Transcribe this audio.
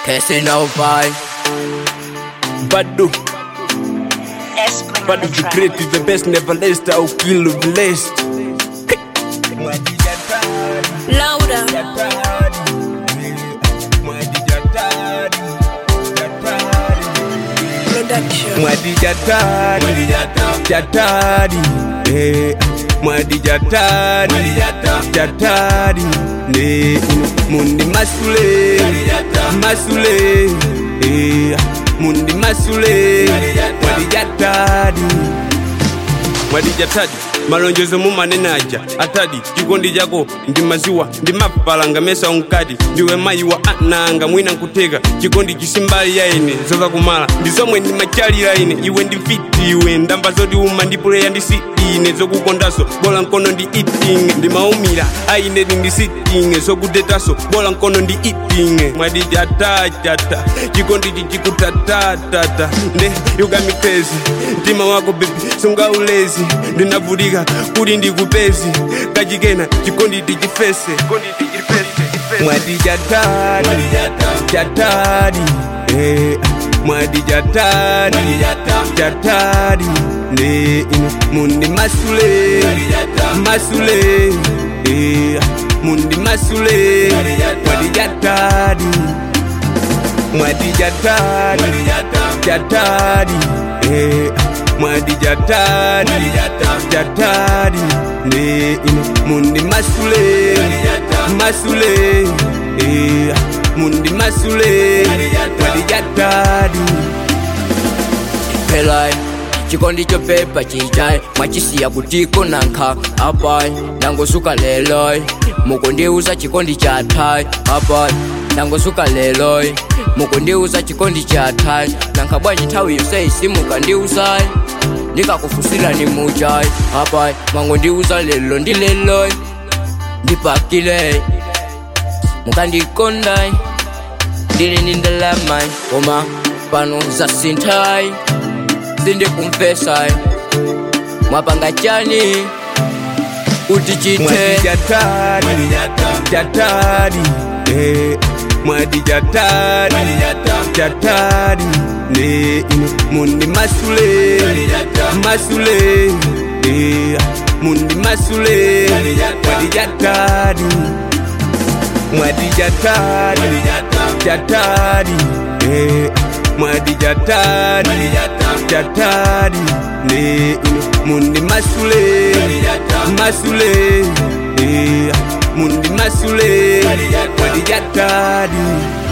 Casting out by Bado, Espling Bado the great is the best, never less, au kill blessed. Laura. Production. Mwadi jatari, jatari, eh, mwadi jatari, jatari, ne, mundi masule, masule, eh, mundi masule, mwadi jatari. mwadi jatadi malonjezo mumanenaja atadi chikondi chako ndi maziwa ndi mapalanga mesa unkati ndiwe mayi wa ananga mwina nkuteka chikondi chisimbali ya ine zoka kumala ndi zomwe ndi machalira ine iwe ndi fiti iwe ndamba zoti uma ndi puleya ndi sitine zokukondaso bola nkono ndi itinge ndimaumira aine ndi sitinge zokutetaso bola nkono ndi itinge mwadi jata jata chikondi chichikutatatata nde yukamipezi mtima wako bebi sungaulezi ndinavutika kuti ndikupezi kachikena chikondi tichifese mwadi jatadi jatadi eh, mwadi jatadi jatadi ne ine mundi masule masule eh, mundi masule mwadi jatadi mwadi jatadi jatadi eh, mwadi jatadi jatadi ne ine mundi masule masule eh, mundi masule mwadi jatadi pelai chikondi chopepa chichai mwachisiya kutiko nankha apai nangosuka leloi mukundiuza chikondi cha thai apai nangosuka leloi mukundiuza chikondi cha thai nankha bwanji nthawi yonse isimukandiuzai ndikakufusira ni muchai apai mwangondiuza lelo ndi leloi ndipakile mukandikondai ndili ndi ndalamai koma pano zasinthai sindikumvesai mwapanga chani kuti chithe mwadi jatadi jatadi eh, mwadi jatadi jatadi ne ine mundi masule masule eh, mundi masule mwadi jatadi mwadi jatadi jatadi eh, mwadi jatadi jatadi ne ine mundi masule masule eh, mundi masule mwadi jatadi